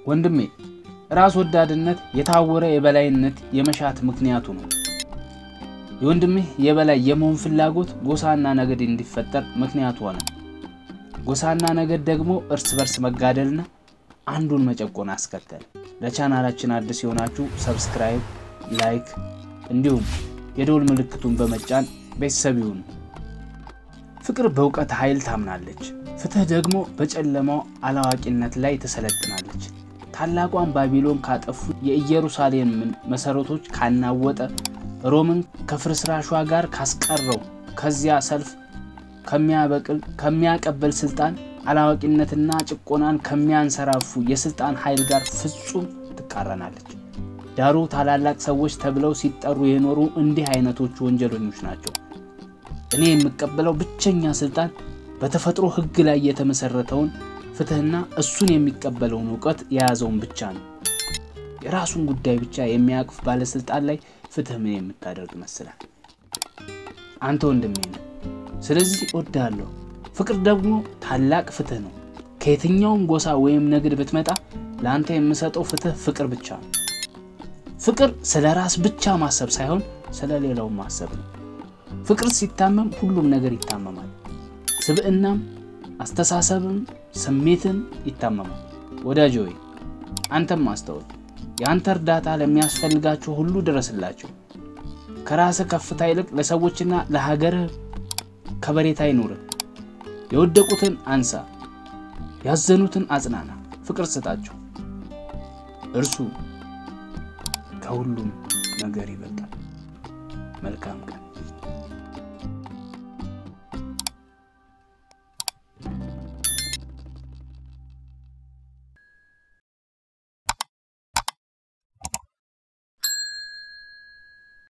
ወንድሜ ራስ ወዳድነት የታወረ የበላይነት የመሻት ምክንያቱ ነው። የወንድምህ የበላይ የመሆን ፍላጎት ጎሳና ነገድ እንዲፈጠር ምክንያቱ ሆነ። ጎሳና ነገድ ደግሞ እርስ በርስ መጋደልና አንዱን መጨቆን አስከተለ። ለቻናላችን አዲስ የሆናችሁ ሰብስክራይብ፣ ላይክ እንዲሁም የደውል ምልክቱን በመጫን ቤተሰብ ይሁኑ። ፍቅር በእውቀት ኃይል ታምናለች። ፍትህ ደግሞ በጨለማው አላዋቂነት ላይ ትሰለጥናለች። ታላቋን ባቢሎን ካጠፉ የኢየሩሳሌምን መሠረቶች ካናወጠ ሮምን ከፍርስራሿ ጋር ካስቀረው ከዚያ ሰልፍ ከሚያበቅል ከሚያቀበል ስልጣን አላዋቂነትና ጭቆናን ከሚያንሰራፉ የስልጣን ኃይል ጋር ፍጹም ትቃረናለች። ዳሩ ታላላቅ ሰዎች ተብለው ሲጠሩ የኖሩ እንዲህ አይነቶቹ ወንጀለኞች ናቸው። እኔ የምቀበለው ብቸኛ ስልጣን በተፈጥሮ ሕግ ላይ የተመሰረተውን ፍትህና እሱን የሚቀበለውን እውቀት የያዘውን ብቻ ነው። የራሱን ጉዳይ ብቻ የሚያቅፍ ባለስልጣን ላይ ፍትህ ምን የምታደርግ ይመስላል? አንተ ወንድሜ ነው። ስለዚህ እወድሃለሁ። ፍቅር ደግሞ ታላቅ ፍትህ ነው። ከየትኛውም ጎሳ ወይም ንግድ ብትመጣ ለአንተ የምሰጠው ፍትህ ፍቅር ብቻ ነው። ፍቅር ስለ ራስ ብቻ ማሰብ ሳይሆን ስለ ሌላው ማሰብ ነው። ፍቅር ሲታመም ሁሉም ነገር ይታመማል። ስብዕናም፣ አስተሳሰብም፣ ስሜትን ይታመማል። ወዳጅ ሆይ አንተም አስተውል። የአንተ እርዳታ ለሚያስፈልጋቸው ሁሉ ድረስላቸው። ከራስህ ከፍታ ይልቅ ለሰዎችና ለሀገርህ ከበሬታ አይኑርህ። የወደቁትን አንሳ፣ ያዘኑትን አጽናና፣ ፍቅር ስጣቸው። እርሱ ከሁሉም ነገር ይበልጣል። መልካም ቀን